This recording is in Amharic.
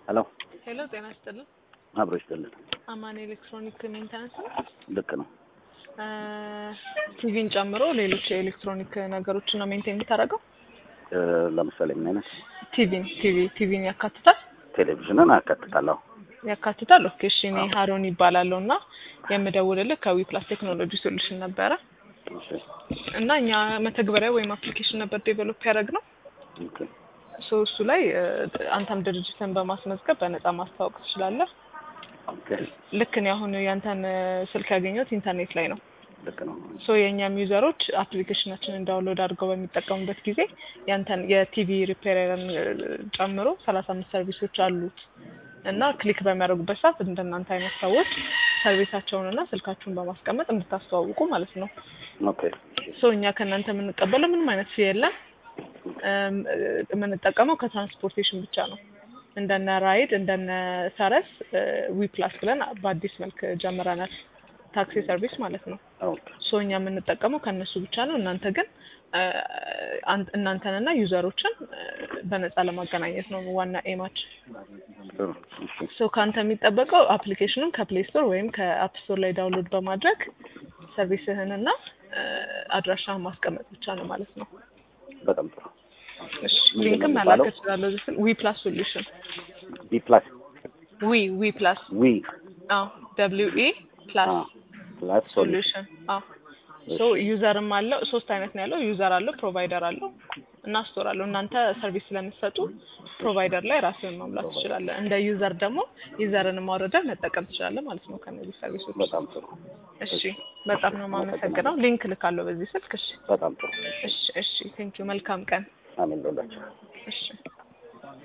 ሄሎ ሄሎ ጤና ይስጥልን። አብሮ ይስጥልን። አማን ኤሌክትሮኒክ ሜንተናንስ ነው። ልክ ነው። ቲቪን ጨምሮ ሌሎች የኤሌክትሮኒክ ነገሮችን ነው ሜንቴን የምታደርገው? እ፣ ለምሳሌ ምን አይነት ቲቪን ቲቪ ቲቪን ያካትታል ቴሌቪዥንን አካትታለሁ። ያካትታል። ኦኬ እሺ። እኔ ሀሮን ይባላለሁ እና የምደውልልህ ከዊ ፕላስ ቴክኖሎጂ ሶሉሽን ነበረ እሺ፣ እና እኛ መተግበሪያ ወይም አፕሊኬሽን ነበር ዴቨሎፕ ያደረግነው ኦኬ፣ ሶ እሱ ላይ እ፣ አንተም ድርጅትን በማስመዝገብ በነፃ ማስተዋወቅ ትችላለህ። ኦኬ፣ ልክ እኔ አሁን ያንተን እ፣ ስልክ ያገኘሁት ኢንተርኔት ላይ ነው። ልክ ነው። ሶ የእኛም ዩዘሮች አፕሊኬሽናችንን ዳውንሎድ አድርገው በሚጠቀሙበት ጊዜ ያንተን የቲቪ ሪፔርን ጨምሮ ሰላሳ አምስት ሰርቪሶች አሉት እና ክሊክ በሚያደርጉበት ሰዓት እንደናንተ አይነት ሰዎች ሰርቪሳቸውንና ስልካችሁን በማስቀመጥ እንድታስተዋውቁ ማለት ነው። ኦኬ፣ ሶ እኛ ከእናንተ የምንቀበለው ምንም አይነት ፊ የለም። እም፣ የምንጠቀመው ከትራንስፖርቴሽን ብቻ ነው። እንደነ ራይድ እንደነ ሰረስ ዊ ፕላስ ብለን በአዲስ መልክ ጀምረናል። ታክሲ ሰርቪስ ማለት ነው። ኦኬ፣ ሶ እኛ የምንጠቀመው ከእነሱ ብቻ ነው። እናንተ ግን እ፣ አን- እናንተንና ዩዘሮችን እ፣ በነፃ ለማገናኘት ነው ዋና ኤማችን። ጥሩ። እሺ፣ ሶ ከአንተ የሚጠበቀው አፕሊኬሽኑን ከፕሌይ ስቶር ወይም ከአፕ ስቶር ላይ ዳውንሎድ በማድረግ ሰርቪስህንና እ፣ አድራሻህን ማስቀመጥ ብቻ ነው ማለት ነው። በጣም ጥሩ። እሺ ምንድን ነው ሊንክም የሚባለው? መላክ እችላለሁ። እዚህ ስል ዊ ፕላስ ሶሉሽን ቢ ፕላስ ዊ ዊ ፕላስ ዊ አዎ ደብሊው ኢ ፕላስ አ ፕላስ ሶሉሽን ሶሉሽን አዎ ሶ ዩዘርም አለው ሶስት አይነት ነው ያለው ዩዘር አለው ፕሮቫይደር አለው እና ስቶር አለው እናንተ ሰርቪስ ስለምትሰጡ ፕሮቫይደር ላይ ራስህን ማምላት ትችላለህ እንደ ዩዘር ደግሞ ዩዘርን ማውረደህ መጠቀም ትችላለህ ማለት ነው ከነዚህ ሰርቪሶች በጣም ጥሩ። እሺ በጣም ነው የማመሰግነው ሊንክ ልካለሁ በዚህ ስልክ እሺ በጣም ጥሩ። እሺ እሺ ቴንኪው መልካም ቀን አሜን። ሎላችሁ እሺ